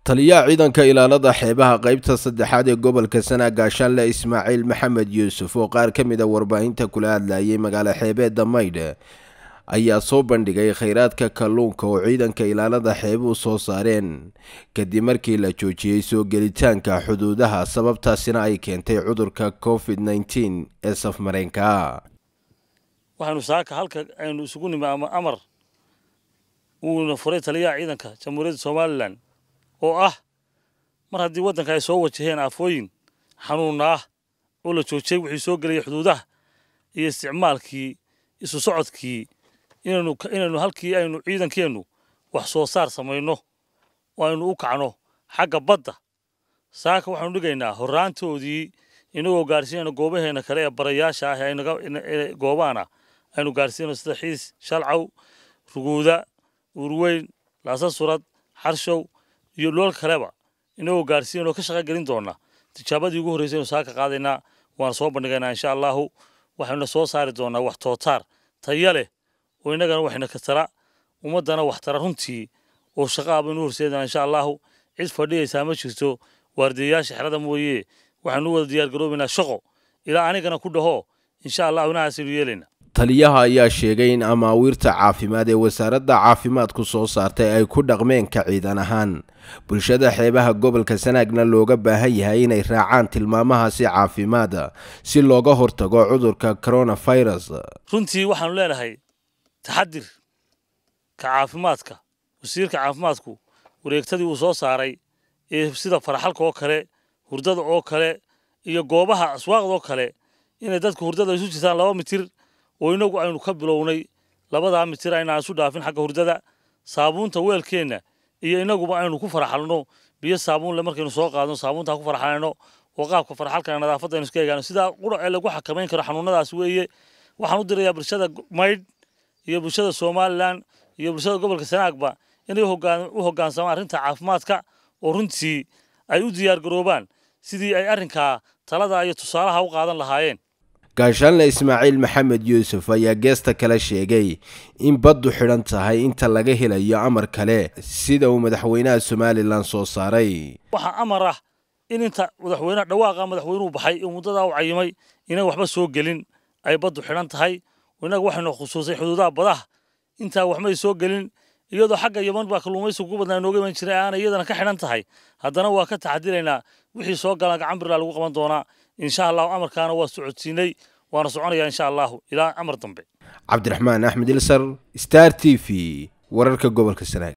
taliyaha ciidanka ilaalada xeebaha qaybta saddexaad ee gobolka sana gaashaanle ismaaciil maxamed yuusuf oo qaar ka mid a warbaahinta kula hadlayay magaalo xeebeedda maydh ayaa soo bandhigay kheyraadka kalluunka oo ciidanka ilaalada xeebuhu soo saareen kadib markii la joojiyey soo gelitaanka xuduudaha sababtaasina ay keentay cudurka covid nneteen ee safmareenka waxaynu saaka halka aynu isugu nimi ama amar uuna furay taliyaha ciidanka jamhuuriyadda somalilan oo ah mar haddii waddanka ay soo wajaheen aafooyin xanuunna ah oo la joojiyey wixii soo gelaya xuduudaha iyo isticmaalkii isu socodkii inaynu inaynu halkii aynu ciidankeennu wax soo saar samayno oo aynu u kacno xagga badda saaka waxaanu dhigaynaa horraantoodii inagoo gaarsiinayno goobaheena kale ee barayaasha ah aynaga goobaana aynu gaarsiinayno sida xiis shalcaw ruguuda uurweyn laasa surad xarshow iyo dhool kaleba inagoo gaarsiinayno ka shaqa gelin doona tijaabadii ugu horreysay aynu saaka qaadaynaa waana soo bandhigaynaa insha allahu waxaynu soo saari doonaa wax tootaar taya leh oo innagana waxayna ka tara ummaddana wax tara runtii oo shaqaa baynu horseedana insha allahu cid fadhiyaysaa ma jirto waardiyayaasha xerada mooye waxaanu wada diyaargaroobaynaa shaqo ilaa anigana ku dhaho insha allahu inahaasaynu yeelaynaa taliyaha ayaa sheegay in amaawiirta caafimaad ee wasaaradda caafimaadku soo saartay ay ku dhaqmeen ka ciidan ahaan bulshada xeebaha gobolka sanaagna looga baahan yahay inay raacaan tilmaamahaasi caafimaada si looga hortago cudurka coronavirus runtii waxaanu leenahay taxadir ka caafimaadka wasiirka caafimaadku wareegtadii uu soo saaray ee sida faraxalka oo kale hurdada oo kale iyo goobaha aswaaqda oo kale inay dadku hurdada isu jirtaan laba mitir oo inagu aynu ka bilownay labadaa mitir aynaan isu dhaafin xagga hurdada saabuunta weelkeenna iyo inaguba aynu ku faraxalno biyo saabuunle markaynu soo qaadno saabuuntaa ku faraxalayno oo qaabka faraxalkana nadaafadda aynu iska egaano sidaa qura ee lagu xakamayn karo xanuunadaas weeye waxaan u dirayaa bulshada maydh iyo bulshada somalilan iyo bulshada gobolka sanaagba inay u hoggaansamaan arrinta caafimaadka oo runtii ay u diyaargaroobaan sidii ay arrinkaa talada iyo tusaalaha u qaadan lahaayeen gaashaanle ismaaciil maxamed yuusuf ayaa geesta kale sheegay in baddu xidhan tahay inta laga helayo amar kale sida uu madaxweynaha somalilan soo saaray waxaa amar ah in inta madaxweyneha dhawaaqa madaxweynuhu baxay oo muddadaa u cayimay inaan waxba soo gelin ay baddu xidhan tahay innaga waxaynu khusuusay xuduudaha badaha intaa waxmay soo gelin iyadoo xagga yaman baa kalluumaysiga ugu badnaa nooga iman jiray aanay iyadana ka xidhan tahay haddana waa ka taxadiraynaa wixii soo galaan gacan birlaa lagu qaban doonaa insha allahu amarkaana waa socodsiinay waana soconayaa insha allahu ilaa amar dambe cabdiraxmaan axmed ilsar star t v wararka gobolka sanaag